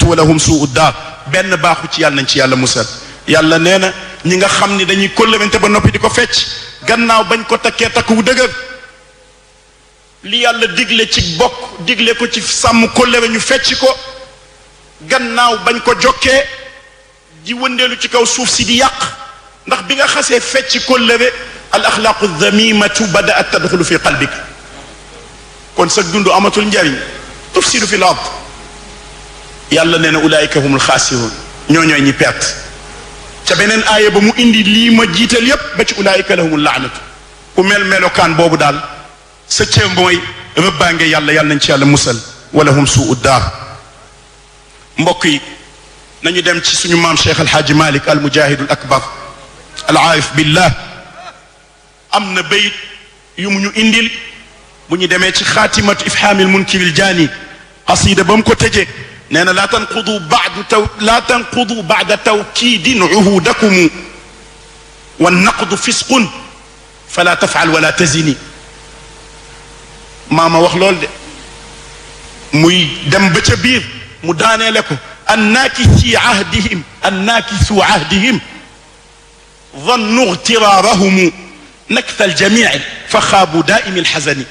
wa lahum suu daar benn baaxu ci yàlla nañ ci yàlla musal yàlla nee na ñi nga xam ni dañuy kóllërante ba noppi di ko fecc gannaaw bañ ko takkee takk wu dëgër li yàlla digle ci bokk digle ko ci sàmm kóllëre ñu fecc ko gannaaw bañ ko jokkee di wëndeelu ci kaw suuf si di yàq ndax bi nga xasee fecc kóllëre al axlaaqu damimatu badaat tadxulu fi qalbika kon sa dund amatul njariñ tufsidu fi l ard yàlla nee na ulaayika humul xaasiruun ñoo ñooy ñi perte ca beneen aaya ba mu indi lii ma jiital yépp ba ci ulaayika lahumul laanatu ku mel melokaan boobu daal sa cër mooy rëbbaange yàlla yàlla nañ ci yàlla musal wala hum suu daar mbokk yi nañu dem ci suñu maam cheikh alhaaji malik al mujahidul akbar al aarif billah am na bayit yu mu ñu indil bu ñu demee ci xaatimatu ifhaamil munkiril jaani qasida ba mu ko tëjee nee na laa tanqudu baadu taw laa tanqudu baada tawkiidin uhudakumu wa naqdu fisqun fala tafal wala tazini maama wax loolu de muy dem ba ca biir mu daaneele ko annaakisi ahdihim annaakisu ahdihim ظنوا اغترارهم نكث الجميع فخابوا دائم الحزن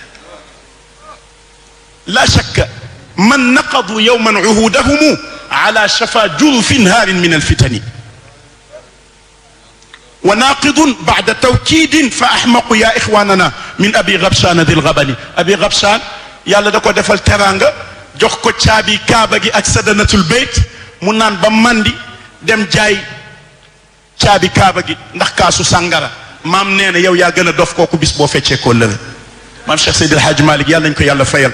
لا شك من نقضوا يوما عهودهم على شفا جرف هار من الفتن وناقض بعد توكيد فأحمق يا إخواننا من أبي غبشان ذي الغبن أبي غبشان يالا داكو ديفال تيرانغا jox ko caabi kaaba gi ak sadanatul bayt mu naan ba mandi dem jaay caabi kaaba gi ndax kaasu sàngara maam nee na yow yaa gën a dof kooku bis boo feccee koo lëre maam Cheikh Seydi El Hadj Malick yàlla nañ ko yàlla fayal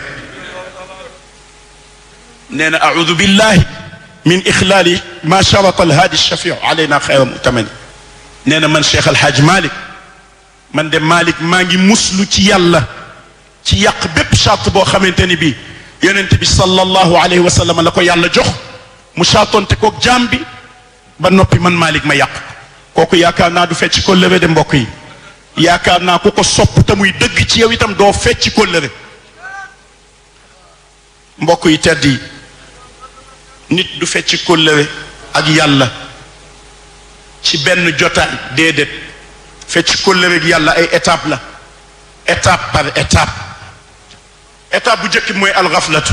nee na audu billahi min ixlaali ma sharata alhaadi shafiu alayna xayra mutamani nee na man Cheikh El Hadj Malick man de Malick maa ngi muslu ci yàlla ci yàq bépp charte boo xamante ni bii yonent bi sallallahu alayhi wa sallam la ko yàlla jox mu chartonte koog jaam bi ba noppi man Malick ma yàq kooku yaakaar naa du fecc kóllëre de mbokk yi yaakaar naa ku ko sopp te muy dëgg ci yow itam doo fecc kóllëre mbokk yi tedd yi nit du fecc kóllëre ak yàlla ci benn jotaay déedéet fecc kóllëre ak yàlla ay étape la étape par étape étape bu njëkk bi mooy alxaflatu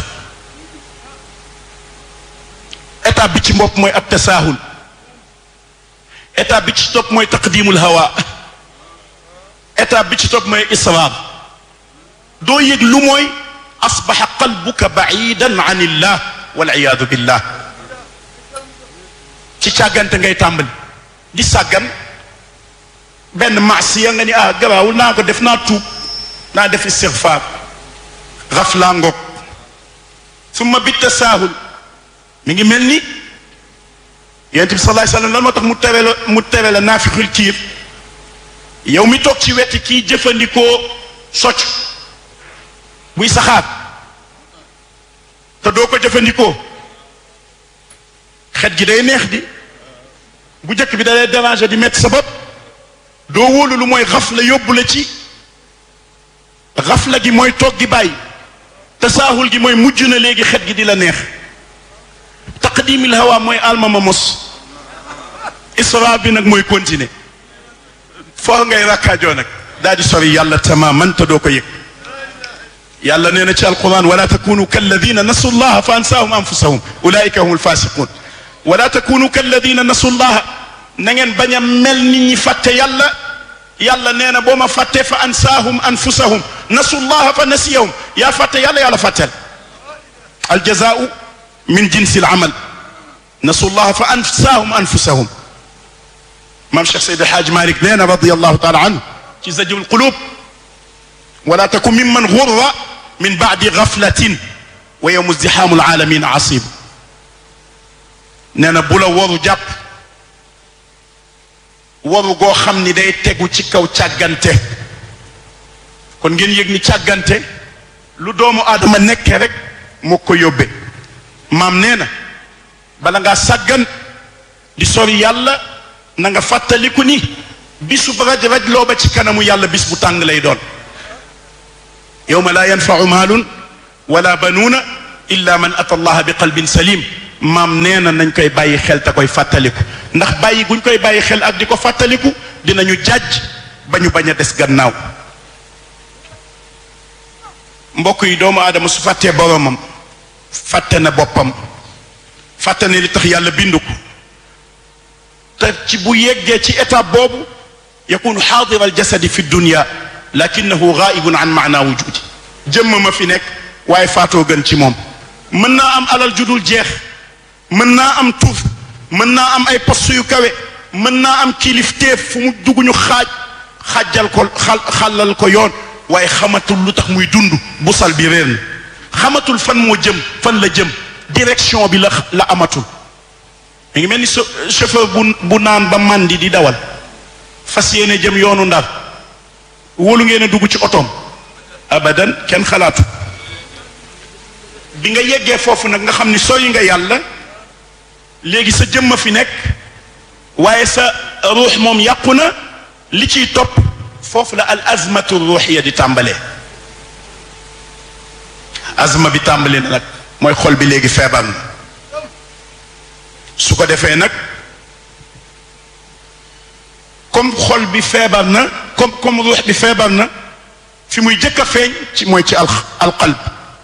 étape bi ci mbopp mooy at tasaahul étape bi ci topp mooy taqdimul hawa étape bi ci topp mooy israar doo yëg lu mooy asbaxa qalbuka baidan an illah waliyadu billah ci càggante ngay tàmbali di sàggan benn maasiya nga ni ah garaawul naa ko def naa tuub naa def istigfaar xaflaa ngoog summa bi tasaahul mi ngi mel ni yonent bi salaay sallam lan moo tax mu tere la mu tere la naafiqul kiir yow mi toog ci weti kii jëfandikoo socc buy saxaar te doo ko jëfandikoo xet gi day neex di bu njëkk bi da lay déranger di metti sa bopp doo wóolu lu mooy xafla yóbbu la ci xafla gi mooy toog gi bàyyi tasaahul gi mooy mujj na léegi xet gi di la neex taqdimil hawa mooy almama mos isra bi nag mooy continuer foo ngay rakkaajoo nag daal di sori yàlla tamaman te doo ko yëg yàlla nee na ci alquran wala takunu kalladina nasu llaha fa ansaahum anfusahum ulaika hum alfasiqun wala takunu kalladina nasu llaha na ngeen bañ a mel nit ñi fàtte yàlla yàlla nee na boo ma fàttee fa ansaahum anfusahum nasu llaha fa nasiyahum yaa fàtte yàlla yàlla fàtteel aljazaau min jinsi alamal nasu llaha fa ansaahum anfusahum maam Cheikh Seydi Alhaaj Malick nee na radiyallahu taala anhu ci zajrul qulub wala takun mimman gurra min baadi gaflatin wa yowmu izdihaamul aalamiina asiib nee na bu la waru jàpp waru goo xam ni day tegu ci kaw càggante kon ngeen yëg ni càggante lu doomu aadama nekkee rek moo ko yóbbe maam nee na bala ngaa sàggan di sori yàlla na nga fàttaliku ni bisu raj raj loo ba ci kanamu yàlla bis bu tàng lay doon yowma laa yanfau maalun wala banuuna illa man ata allaha bi qalbin salim maam nee na nañ koy bàyyi xel te koy fàttaliku ndax bàyyi guñ koy bàyyi xel ak di ko fàttaliku dinañu jàjj ba ñu bañ a des gannaaw mbokk yi doomu aadama su fàttee boromam fàtte na boppam fàtte ne li tax yàlla bindu ko te ci bu yeggee ci étape boobu yakunu xaadira aljasadi fi dunya lakinahu gaibun an maana wujudi jëmm ma fi nekk waaye faatoo gën ci moom mën naa am alal judul jeex mën naa am tur mën naa am ay poste yu kawe mën naa am kilifteef fu mu dugg ñu xaaj xaajal ko xal xàllal ko yoon waaye xamatul lu tax muy dund busal bi réer na xamatul fan moo jëm fan la jëm direction bi la la amatul mi ngi mel ni chauffeur bu bu naan ba màndi di dawal fas yéene jëm yoonu ndar wóolu ngeen a dugg ci otoom abadan kenn xalaatu bi nga yeggee foofu nag nga xam ni sooy nga yàlla léegi sa jëmma fi nekk waaye sa ruux moom yàqu na li ciy topp foofu la al azmatu ruuxiya di tàmbalee azma bi tàmbali na nag mooy xol bi léegi feebar na su ko defee nag comme xol bi feebar na comme comme ruux bi feebar na fi muy jëkk a feeñ ci mooy ci al alqalb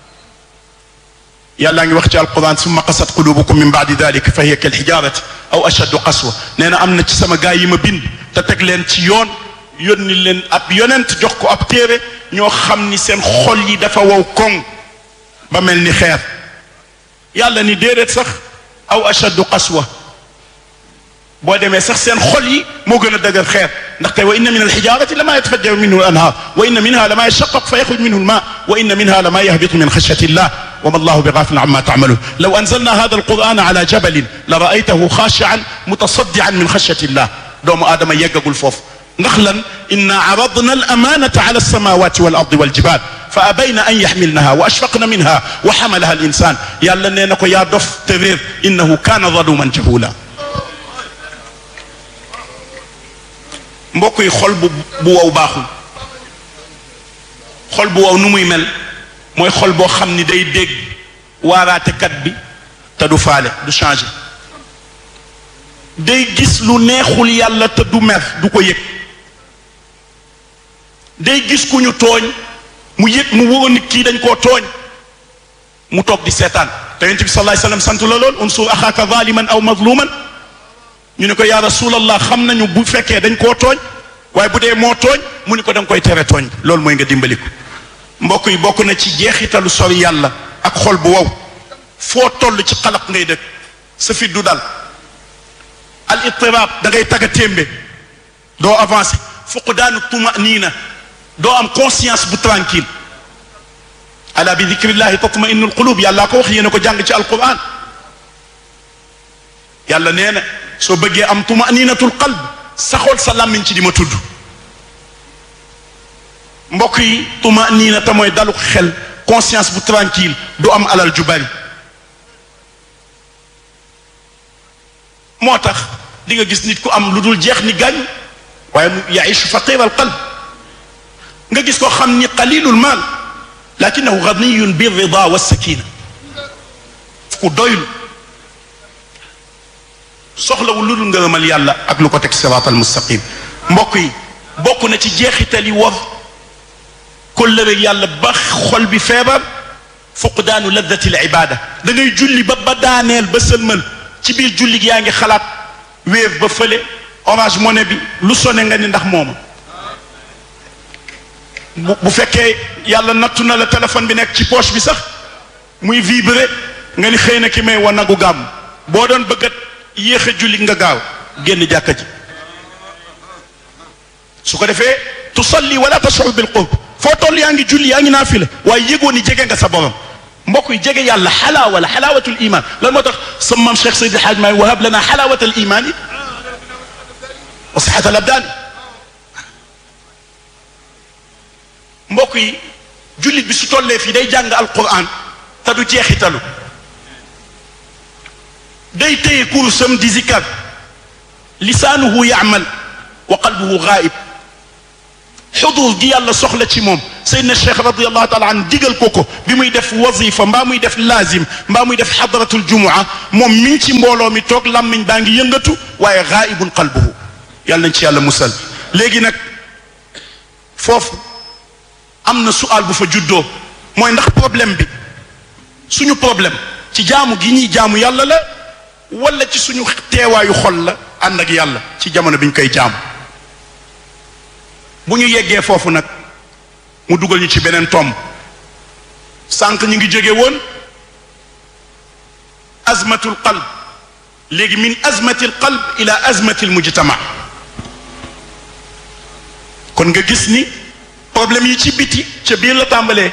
yàllaa ngi wax ci alquran summa qasat qulubukum min baadi dalika fa hiya kal xijaarati aw ashaddu qaswa nee na am na ci sama gaa yi ma bind te teg leen ci yoon yónni leen ab yonent jox ko ab téere ñoo xam ni seen xol yi dafa wow koŋ ba mel ni xeer yàlla ni déedéet sax aw ashaddu qaswa boo demee sax seen xol yi moo gën a dëgër xeer ndaxte wa inna min alxijarati lama yatafajjaru minhu al anhar wa inna minha lama yashaqqaq fa yaxruj minhu alma wa inna minha lama yahbitu min xashyati illah وما الله بغافل عما تعملون لو أنزلنا هذا القرآن على جبل لرأيته خاشعا متصدعا من خشية الله دوم آدم يقول فوف نخلا إنا عرضنا الأمانة على السماوات والأرض والجبال فأبين أن يحملنها وأشفقن منها وحملها الإنسان يا لنينكو يا دف ترير إنه كان ظلوما جهولا mbokk yi xol bu bu wow baaxul xol bu wow nu muy mel mooy xol boo xam ni day dégg waaraatekat bi te du faale du changé day gis lu neexul yàlla te du mer du ko yëg day gis ku ñu tooñ mu yëg mu wóor ni kii dañ koo tooñ mu toog di seetaan te yonent bi sallallahu alayhi wasallam sant la lool unsur axaaka zaliman aw mazluman ñu ne ko yaa rasulallah xam nañu bu fekkee dañ koo tooñ waaye bu dee moo tooñ mu ni ko da nga koy tere tooñ loolu mooy nga dimbali ko mbokk yi bokk na ci jeexitalu sori yàlla ak xol bu wow foo toll ci xalaq ngay dëkk sa fit du dal al ittirab da ngay tagga témbe doo avancé fuqdaanu tumaniina doo am conscience bu tranquille ala bi dikrillahi tatmainu alqulub yàllaa ko wax yéena ko jàng ci alquran yàlla nee na soo bëggee am tumaninatul qalb saxool sa làmmiñ ci di ma tudd mbokk yi tumanina te mooy dalu xel conscience bu tranquille du am alal ju bari moo tax di nga gis nit ku am lu dul jeex ni gàñ waaye mu yaishu faqir al qalb nga gis koo xam ni qalilul maal lakinahu ganiyun bi rida wa sakina ku doylu soxlawul lu dul ngërëmal yàlla ak lu ko teg siraatal mustaqim mbokk yi bokk na ci jeexital yi war kóllëre yàlla ba xol bi feebar fuqdaanu laddati l ibada da ngay julli ba ba daaneel ba sëlmal ci biir julli gi yaa ngi xalaat wéer ba fële orange money bi lu sone nga ni ndax mooma bu bu fekkee yàlla nattu na la téléphone bi nekk ci poche bi sax muy vibrer nga ni xëy na ki may wa nagu gàmm boo doon bëggat yéex a julli nga gaaw génn jàkka ji su ko defee tusalli wala tashur bil qurb foo toll yaa ngi julli yaa ngi naafila waaye yëgoo ni jege nga sa borom mbokk yi jege yàlla xalaawa la xalaawatul iman lan moo tax sa maam Cheikh Seydi El Hadj Maay wahab lana xalaawatal iman yi wa sixatal abdaan mbokk yi jullit bi su tollee fii day jàng alquran te du jeexitalu day téye kursam di zikar lisaanuhu yaamal wa qalbuhu gaayib xudur gi yàlla soxla ci moom Seydina Cheikh radiallahu taala an digal ko ko bi muy def wazifa mbaa muy def laazim mbaa muy def xadratul jumua moom mi ngi ci mbooloo mi toog làmmiñ baa ngi yëngatu waaye gaaibun qalbuhu yàlla nañ ci yàlla musal léegi nag foofu am na sual bu fa juddoo mooy ndax problème bi suñu problème ci jaamu gi ñuy jaamu yàlla la wala ci suñu teewaayu xol la ànd ak yàlla ci jamono bi ñu koy jaamu bu ñu yeggee foofu nag mu dugal ñu ci beneen tomb sànq ñu ngi jóge woon azmatul qalb léegi min azmatil qalb ila azmatil mujtama kon nga gis ni problème yi ci biti ca biir la tàmbalee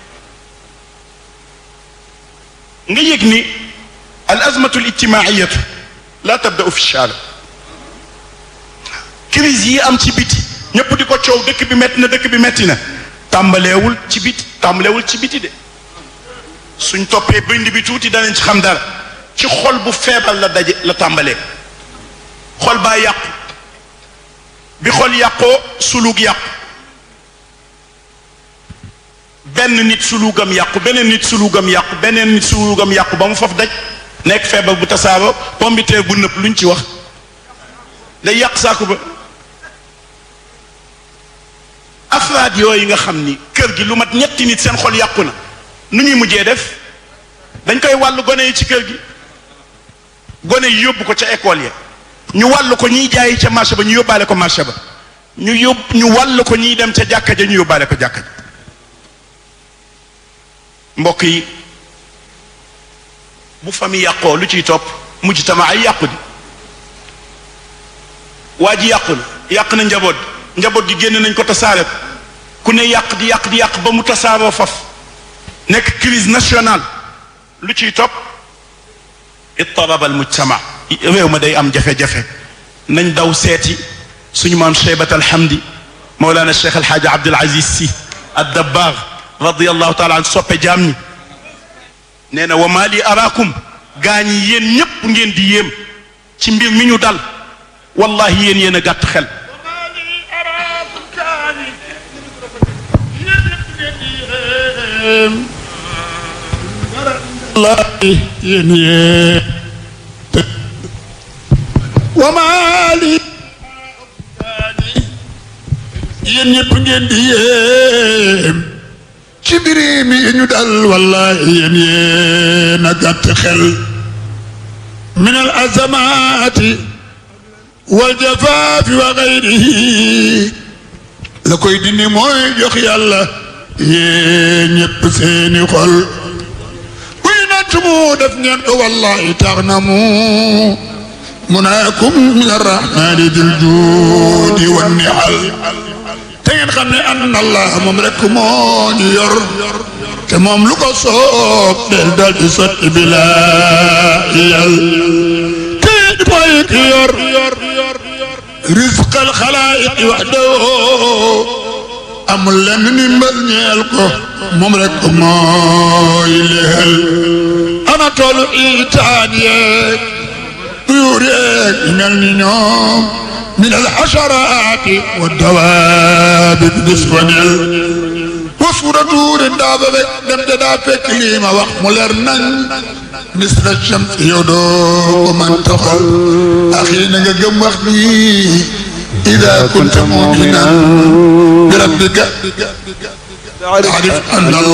nga yëg ni al azmatu al ijtimaiyatu la tabda'u fi shaari crise yi am ci biti ñëpp di ko coow dëkk bi metti na dëkk bi metti na tàmbaleewul ci biti tàmbaleewul ci biti de suñ toppee bind bi tuuti danañ ci xam dara ci xol bu feebar la daje la tàmbalee xol baa yàqu bi xol yàqoo sulug yàqu benn nit sulugam yàqu beneen nit sulugam yàqu beneen nit sulugam yàqu ba mu foofu daj nekk feebar bu tasaaroo pombiteer bu nëpp luñ ci wax day yàq saaku ba afraad yooyu nga xam ni kër gi lu mat ñetti nit seen xol yàqu na nu ñuy mujjee def dañ koy wàllu gone yi ci kër gi gone yi yóbbu ko ca école ya ñu wàllu ko ñiy jaayi ca marché ba ñu yóbbaale ko marché ba ñu yóbbu ñu wàllu ko ñiy dem ca jàkka ja ñu yóbbaale ko jàkka ja mbokk yi bu famille yàqoo lu ciy topp mujj tama ay yàqu di waa ji yàqu na yàq na njaboot njaboot gi génn nañ ko tasaare ko ku ne yàq di yàq di yàq ba mu tasaaroo faf nekk crise nationale lu ciy topp ittaraba al mujtama réew ma day am jafe-jafe nañ daw seeti suñu maam cheybat alhamdi mawlana cheikh alxaaja abdul aziz si addabbaag radiallahu taala an soppe jaam ñi nee na wa maa li araakum gaa ñi yéen ñépp ngeen di yéem ci mbir mi ñu dal wallahi yéen yéen a gàtt xel wallahi yéen yéen wa maa li yéen ñépp ngeen di yéem ci mbiri mi ñu dal wallahi yéen yéen a gàtt xel min al azamaati wal jafaafi wa gayrihi la koy dindi mooy jox yàlla yéen ñépp seeni xol buy natt mu def ngeen ko wallahi tax na mu munaakum min arrahmani dil juudi wa nihal te ngeen xam ne anna allah moom rek moo ñu yor te moom lu ko soob del dal di sotti bilaa yal te mooy ki yor rizqal xalaayiq waxdahu amul lenn ni mbal ñeel ko moom rek mooy leel ana toolu itaan yeeg tuyuur yeeg ñu mel ni ñoom min alxasharaati wa dawaabi disponel wa suuratuuri daaba rek dem de daa fekk lii ma wax mu leer nañ misla shams yow doo ko man taxal axii na nga gëm wax bi ida kunta muminan bi rabbika taarif anna